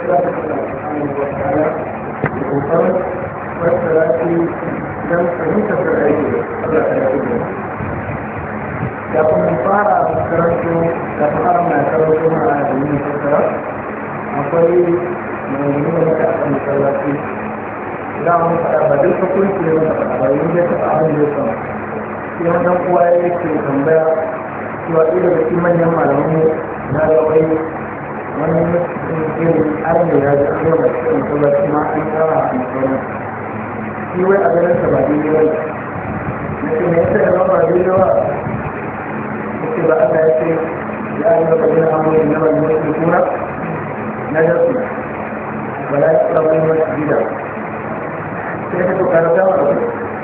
kokarin fassara shi don fahimtar da aiki Allah ta yi kafin fara karanto da fara mai karanto na da yin fassara akwai mai yi da muka a masallaci za mu faɗa ba duk hukunci ne muka faɗa ba yin da taɓa abin da ya samu sai wannan uwa ya ce tambaya cewa ɗaya daga cikin manyan malamu na ga wai wani irin arme ya ji an zama cikin masallaci ma an tsara a masallaci shi wai a ganin sa ba daidai ba na ce me yasa ya zama ba daidai ba yake ba Allah ya ce ya yi maka jin amuri na wani mutum kuna na jasu ba ya yi tsara wani masu gida sai ka tuka na dama da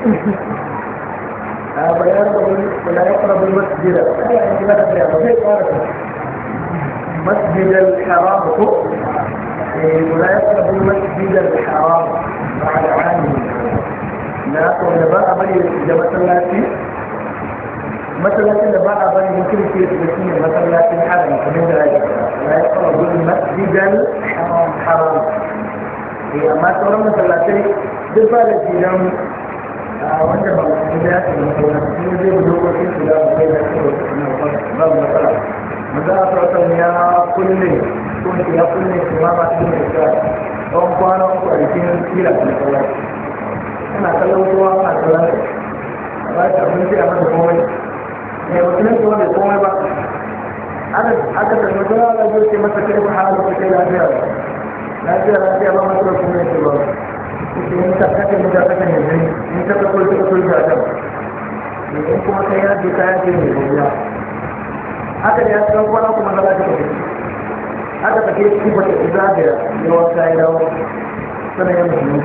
a bayan da wani ba ya tsara wani masu gida a yi gida da bayan ba zai tsara ta مسجد الحرام ولا يقرب المسجد الحرام بعد عامه لا تقول بقى بني إذا مسلاتي مسلاتي بقى بني ممكن في تبسيم مسلاتي الحرم كمين ذلك لا يقرب المسجد الحرام حرام هي ما تقول مسلاتي دفع الجيران wanda ba su da ya ce masallaci ne zai dokokin su da bai da su ba matsala maza a sautan ya kulle ko ya kulle su ma masu yin da tsawon kwana uku a jikin kila da kallon ana kallon kowa ana kallon a ba ta abinci a masa komai mai mutumin kuma bai komai ba aka tafi wata rana zai ce masa kai ba halu ka kai lafiya lafiya lafiya ba masu kuma ya ce ba in ta kake mu da kake ne in ta ka kulta ka kulta ta in kuma kai ya ji kaya ce ne gobiya haka da ya san kwana kuma za ka tafi haka take shi ba ta zagaya yawan kayan dawo sanan ya musulmi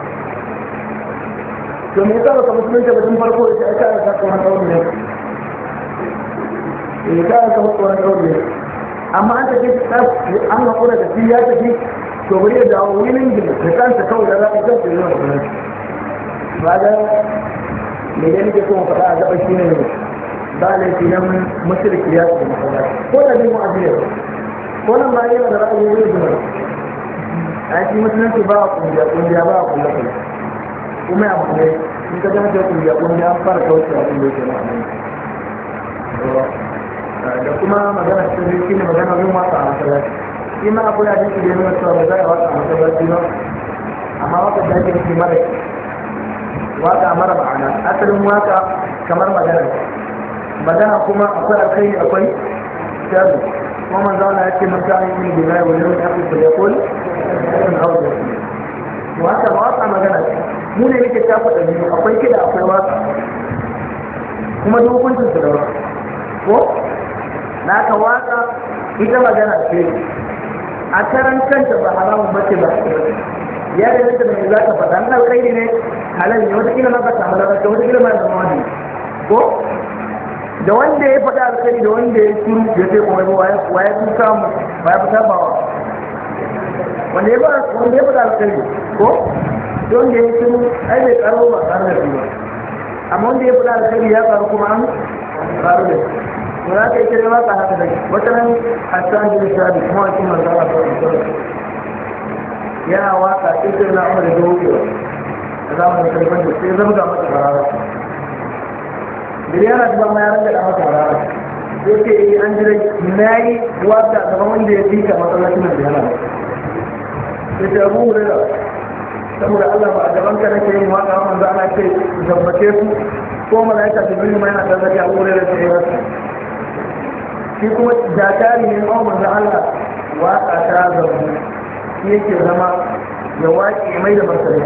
to me yasa baka musulunta ba tun farko ya ce ai ka ka wani kawai ne eh ka ka wani kawai ne amma an tafi an hakura da shi ya tafi to bari ya dawo wurin gina da kansa kawai da za ka kansa yi wani kuma ba da me da nake kuma faɗa a gaba shi ne ba laifi nan mushriki ya su masallaci ko da bin mu'azir ko nan ma yana da ra'ayi ne da a shi musulunci ba a kungiya kungiya ba a kulla kulla kuma ya bude in ka gama ta kungiya kungiya an fara kauce abin da yake ma'amai da kuma magana cikin shi ne magana yin wasa a masallaci shi ma akwai hadisi da ya nuna cewa ba za a waka a masallaci ba amma waka da ake nufi mara waka mara ma'ana asalin waka kamar magana magana kuma akwai alkhairi akwai sharri kuma manzo Allah ya ce man kana yin billahi wa yawmil akhir fa yaqul in awda waka waka magana mu ne yake tafa da biyu akwai kida akwai waka kuma dokokin su da waka ko na ka waka ita magana ce a karan kanta ba haramun bace ba ya da yadda mai za ka faɗa na alkhairi ne halal ne wata kila ma ka samu lafiya wata kila ma ya zama wani ko da wanda ya faɗa alkhairi da wanda ya shuru ya sai kuma ba wa ya fi samu ba ya fi sabawa wanda ya wanda ya faɗa alkhairi ko da wanda ya shuru ai bai karo ba karo da shi ba amma wanda ya faɗa alkhairi ya karu kuma an karu da shi to za ka yi kira maka haka da wata nan hassan bin sabi kuma wakil manzo Allah sallallahu alaihi yana waka cikin na umar da wucewa a zamanin karfin da sai zabga masa barara Biliyana ta ma ya ranga da masa barara sai ke yi an jirai na yi waka gaban wanda ya fika masallacin da yana sai ta abu hurera saboda Allah ba a gaban ka nake yin waka manzo ana ce zabbace su ko malaika jibril ma yana tazaki abu hurera da ya shi kuma jakari ne ma manzo Allah waka ta zabu shi yake zama ya waƙe mai da martani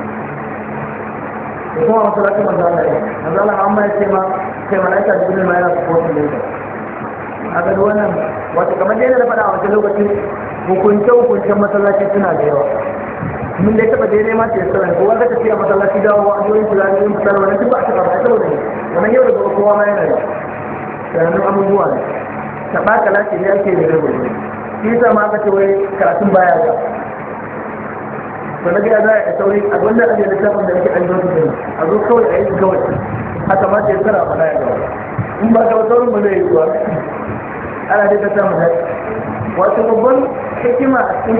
da kuma masalacin manzo Allah ya manzo Allah amma ya ce ma kai malaika jibril ma yana supporting ne a ga wannan wato kamar dai na faɗa a wancan lokacin hukunce hukuncen masallaci suna da yawa mun dai taba daidai ma ce sallan ko wanda tafiya masallaci dawo a jiyoyin kula da yin fitar wani duk ba a taba ba saboda ne wannan yau da gobe kowa ma yana da sanannun abubuwa ne taɓa kalaci ne ake da gobe shi yasa ma aka ce wai karatun baya ga to na gida za a sauri a gwanda a da littafin da yake an zo su a zo kawai a yi kawai haka ma ce tsara faɗa ya gawa in ba ka saurin ba zai yi zuwa ana dai ta samu wato babban hikima a cikin